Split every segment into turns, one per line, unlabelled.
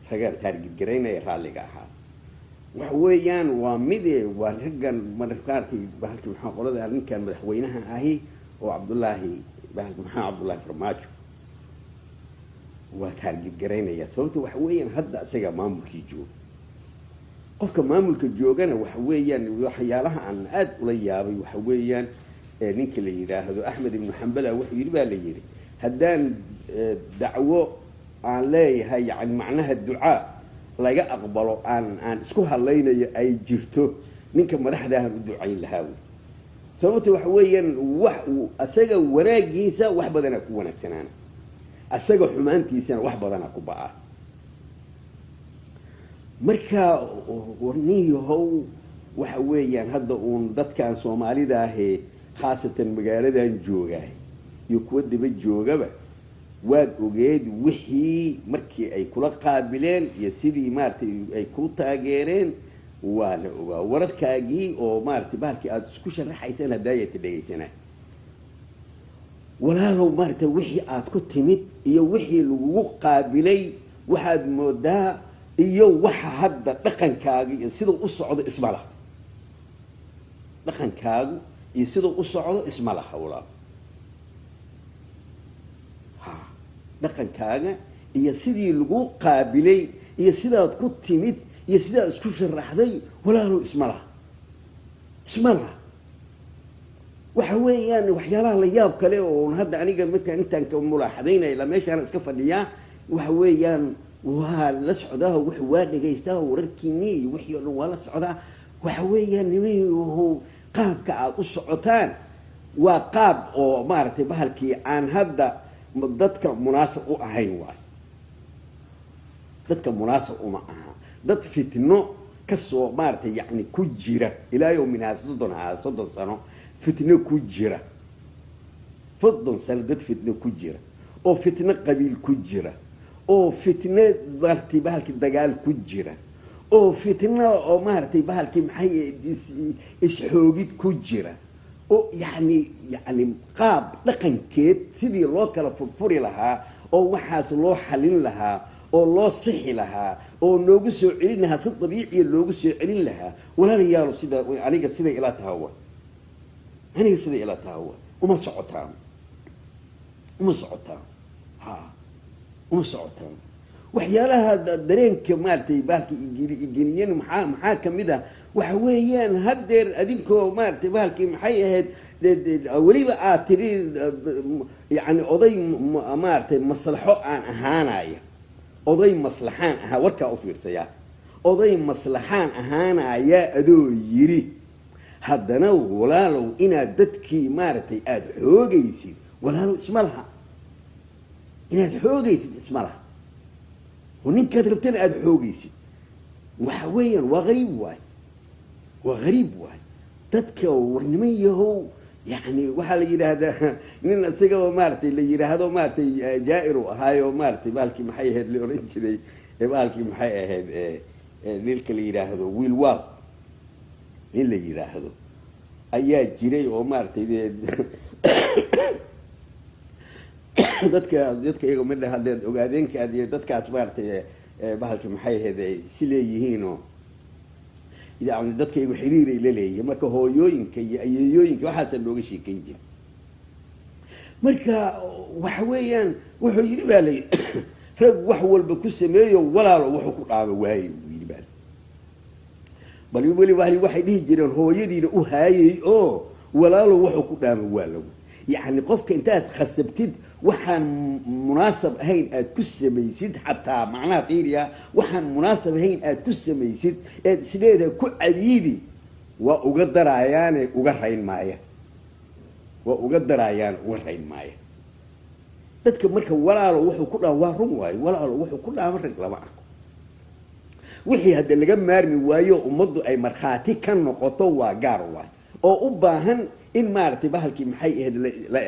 ragaan taargidgaraynaya raalliga ahaa waxa weeyaan waa mide waa raggan markaartay bahalki maxaa qolada ninkan madaxweynaha ahi oo cabdullaahi bahalki maxaa cabdullaahi farmaajo waa taargidgaraynaya sababta waxa weeyaan hadda isaga maamulkii jooga qofka maamulka joogana waxa weeyaan waxyaalaha aan aada ula yaabay waxa weeyaan ninka la yidhaahdo axmed ibnu xambala wuxuu yidhi baa la yidhi haddaan dacwo aan leeyahay yani macnaha ducaa laga aqbalo aan aan isku hadlaynayo ay jirto ninka madaxdaahan u ducayn lahaa wey sababta waxa weeyaan wax asaga wanaagiisa wax badanaa ku wanaagsanaana asaga xumaantiisana wax badanaa ku ba-a marka warniyahow waxa weeyaan hadda uun dadkan soomaalida ahee khaasatan magaaladan joogaay iyo kuwa daba joogaba waad ogeed wixii markii ay kula qaabileen iyo sidii maaratay ay ku taageereen waa la ogaa wararkaagii oo maaratay bahalkii aada isku sharaxaysaan haddaayata dhegaysanaa walaalow maaratay wixii aada ku timid iyo wixii lagugu qaabilay waxaad moodaa iyo waxa hadda dhaqankaaga iyo siduu u socdo isma laha dhaqankaagu iyo siduu u socdo isma laha walaal ha dhaqankaaga iyo sidii lagu qaabilay iyo sidaad ku timid iyo sidaad isku sharaxday walaalow isma laha isma laha waxa weeyaan waxyaalaha la yaab kale oo hadda aniga markaan intaan ka mulaaxadaynaya la meeshaana iska fadhiyaa waxa weeyaan waa la socdaa w waa dhagaystaa wararkiini iyo wixii o dhan waa la socdaa waxa weeyaan nimahu qaabka aada u socotaan waa qaab oo maaragtay bahalkii aan hadda dadka munaasab u ahayn waayo dadka munaasab uma aha dad fitno kasoo maaratay yani ku jira ilaa yowminhaa soddon haa soddon sano fitno ku jira soddon sano dad fitno ku jira oo fitno qabiil ku jira oo fitno maaratay bahalkii dagaal ku jira oo fitno oo maaratay bahalkii maxay isxoogid ku jira oo yani yani qaab dhaqankeed sidii loo kala furfuri lahaa oo waxaas loo xalin lahaa oo loo sixi lahaa oo noogu soo celin lahaa si dabiiciya loogu soo celin lahaa walaalayaalo sida aniga siday ilaa tahawa aniga siday ilaa tahawa uma socotaan uma socotaan ha uma socotaan waxyaalaha dareenka maaratay bahalka igeliyen maxaa maxaa kamid ah waxa weeyaan haddeer adinkoo maaratay bahalkii maxay ahayd weliba aad tiri yani oday maaratay maslaxo aan ahaanaya oday maslaxaan ahaa warkaa u fiirsayaa oday maslaxaan ahaanaya adoo yiri haddana walaalow inaad dadkii maaragtay aada xoogaysid walaalow isma laha inaad xoogaysid isma laha oo ninkaad rabtana aada xoogaysid waxa weeyaan waa hariib waay waa hariib waay dadka warniman yahow yani waxaa la yidhaahdaa nin isagaba maaratay la yidhaahdo maaratay jaa-ir u ahaayo maaratay bahalkii maxay ahayd la oran jiray bahalkii maxay ahayd nilka la yidhaahdo wiil waaw nin la yidhaahdo ayaa jiray oo maaratay dadka dadka iyaga midha haddeed ogaadeenkaad iyo dadkaas maaratay bahalka maxay ahayd ay si leeyihiinoo yani dadka iyagu xiriiray la leeyihiin marka hooyooyinka iyo ayeeyooyinka waxaasa looga sheekayn jira marka waxa weeyaan wuxuu yidhi baa layidhi rag wax walba ku sameeyo walaalo wuxuu ku dhaama waaye buu yidhi baa bal weli waxay dhihi jireen hooyadiina u haayay oo walaalo wuxuu ku dhaama waa lawa yacni qofka intaad khasabtid waxaan munaasab ahayn aada ku samaysid xataa macnaha fiiriya waxaan munaasab ahayn aada ku samaysid eed isleedaha ku cabiidi waa uga daraayaane uga rayn maaya waa uga daraayaane uga rayn maaya dadka marka walaalo wuxuu ku dhaama waa run waayo walaalo wuxuu ku dhaama rag lama arko wixii hadda laga maarmi waayo ummaddu ay markhaati ka noqoto waa gaar waay oo u baahan in maaragtay bahalkii maxay ahayd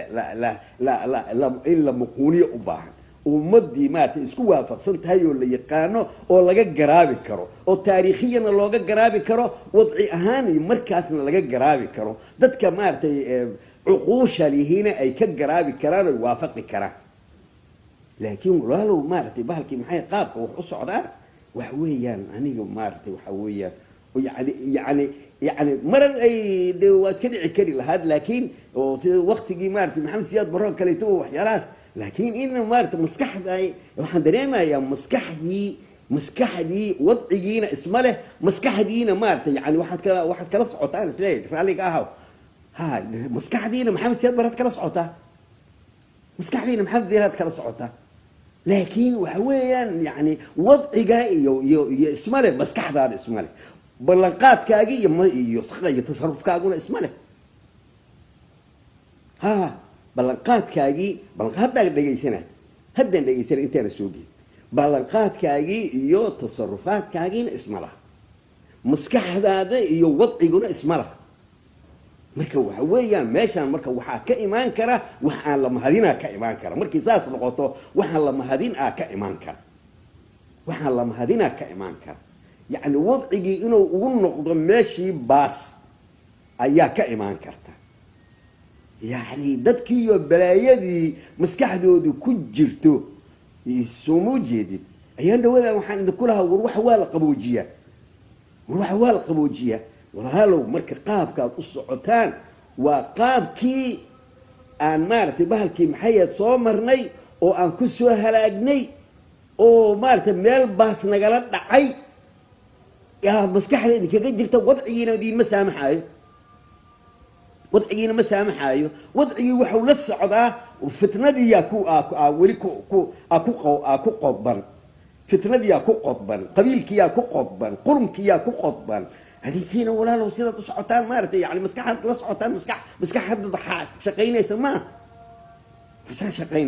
in la muquuniyo u baahan ummadii maaratay isku waafaqsan tahay oo la yaqaano oo laga garaabi karo oo taariikhiyana looga garaabi karo wadci ahaan iyo markaasna laga garaabi karo dadka maaratay cuquusha lihiina ay ka garaabi karaan oy waafaqi karaan laakiin walaalow maaratay bahalkii maxay qaabka wax u socdaan waxa weeyaan aniga maaragtay waxa weeyaan yani yani yani marar ay de waa iska dhici kari lahaad laakiin oo sida waktigii maaragtay maxamed siyaad barro kaleeto oo waxyaalahaas laakiin in maaragtay maskaxda waxaan dareemayaa maskaxdii maskaxdii wadcigiina isma leh maskaxdiina maaragtay yani waxaad kala waxaad kala socotaan isleeyahay raalliga ahaw ha maskaxdiina maxamed siyaad barraad kala socotaa maskaxdiina maxamed siyaad kala socotaa laakiin waxa weeyaan yani wadciga iyo iyo iyo isma leh maskaxdaada isma leh ballanqaadkaagi iyo m iyo iyo tasarufkaaguna isma leh ha ballanqaadkaagii ballan haddaan dhegaysanay haddaan dhegaysanay intaana soo geed ballanqaadkaagii iyo tasarufaadkaagiina isma laha maskaxdaada iyo wadciguna isma laha marka waxa weeyaan meeshaan marka waxaa ka imaan kara wax aan la mahadinaa ka imaan kara markii saas noqoto waxaan la mahadin aa ka imaan kara waxaan la mahadinaa ka imaan kara yacni wadcigii inuu ugu noqdo meeshii baas ayaa ka imaan karta yacni dadkiiyo balaayadii maskaxdoodu ku jirto sooma ujeedid ayaan dhawadan waxaan idinku lahaa war waxa waa la qaboojiyaa war waxa waa la qaboojiyaa walaalow marka qaabkaad u socotaan waa qaabkii aan maaragtay bahalkii maxayaad soo marnay oo aan ku soo halaagnay oo maaragtay meel baas nagala dhacay yaa maskaxda idinkaga jirta wadcigiina idiinma saamaxaayo wadcigiina ma saamaxaayo wadcigii waxau la socdaa fitnadiiyaa ku weli ku ku ku ku qodban fitnadiyaa ku qodban qabiilkiyaa ku qodban qurunkiyaa ku qodban adinkiina walaalow sidaad u socotaan maaragtay yani maskaxaad la socotaan maskax maskax hadda shaqaynaysa maaha masaa shaqayn